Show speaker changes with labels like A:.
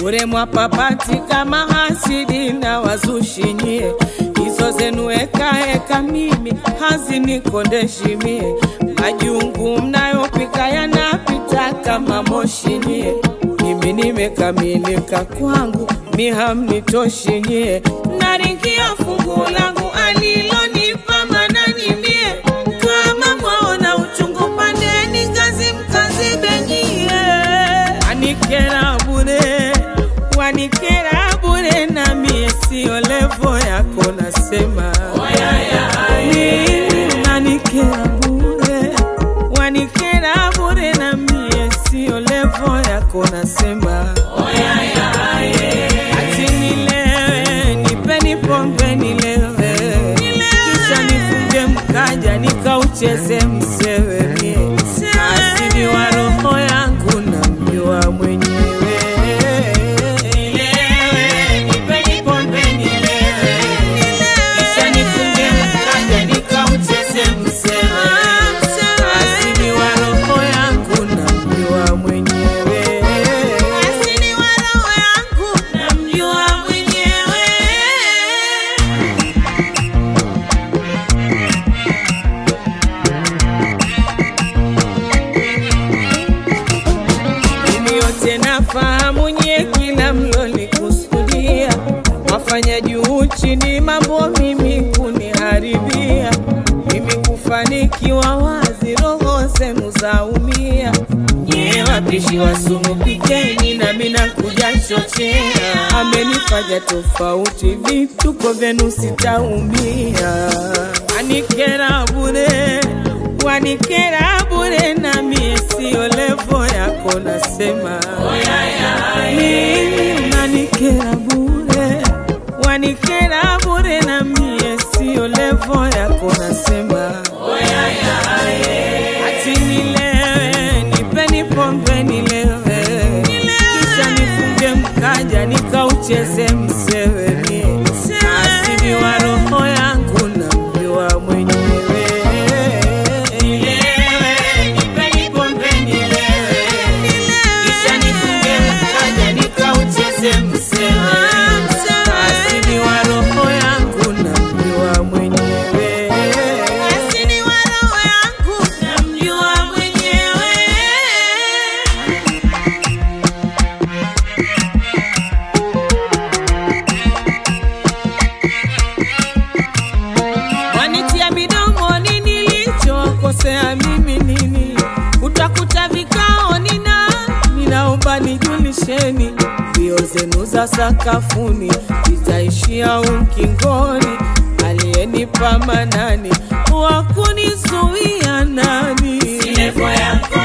A: bure mwapapati kama hasidi na wazushi nyie, hizo zenu ekaeka mimi hazinikondeshi mie, majungu mnayopika yanapita kama moshi nyie, mimi nimekamilika kwangu, mi hamnitoshi nyie, naringia fungu langu alilonipa manani mie, kama mwaona uchungu pandeni ngazi mkazibenyie, wanikera bure, wanikera bure, na mie sio levo yako, nasema mimi unanikera bure, wanikera bure, na mie sio levo yako, nasema ati nilewe, nipeni pombe nilewe, kisha nifunge mkaja nikaucheze msewe mie, asili wa roho yangu namjua mwenyewe. Nilewe, nipeni pombe nilewe, kisha nifunge mkaja nikaucheze msewe, asili wa roho yangu namjua mwenyewe. Asili wa roho yangu namjua mwenyewe. Mimi yote nafahamu nye kila mlolikusudia, wafanya juu chini mambo mimi kuniharibia, mimi kufanikiwa wazi, roho zenu zaumia. Nye wapishi wa sumu pikeni, nami nakuja chochea, amenifanya tofauti, vituko vyenu sitaumia, anikera bure wanikera bure, na mie sio levo yako, nasema mimi unanikera bure, wanikera bure, na mie sio levo yako, nasema ati nilewe, nipeni pombe nilewe, kisha nifunge mkaja nikaucheze msewe mie, asili wa roho yangu namjua mwenyewe. Nilewe, nipeni pombe nilewe, kisha nifunge mkaja nikaucheze msewe, asili wa roho yangu namjua mwenyewe. Asili wa roho yangu namjua mwenyewe. wanitia midomoni nilichokosea mimi nini? Utakuta vikao nina ninaomba nijulisheni, mbio zenu za sakafuni zitaishia ukingoni. Aliyenipa manani wa kunizuia nani? Si levo yako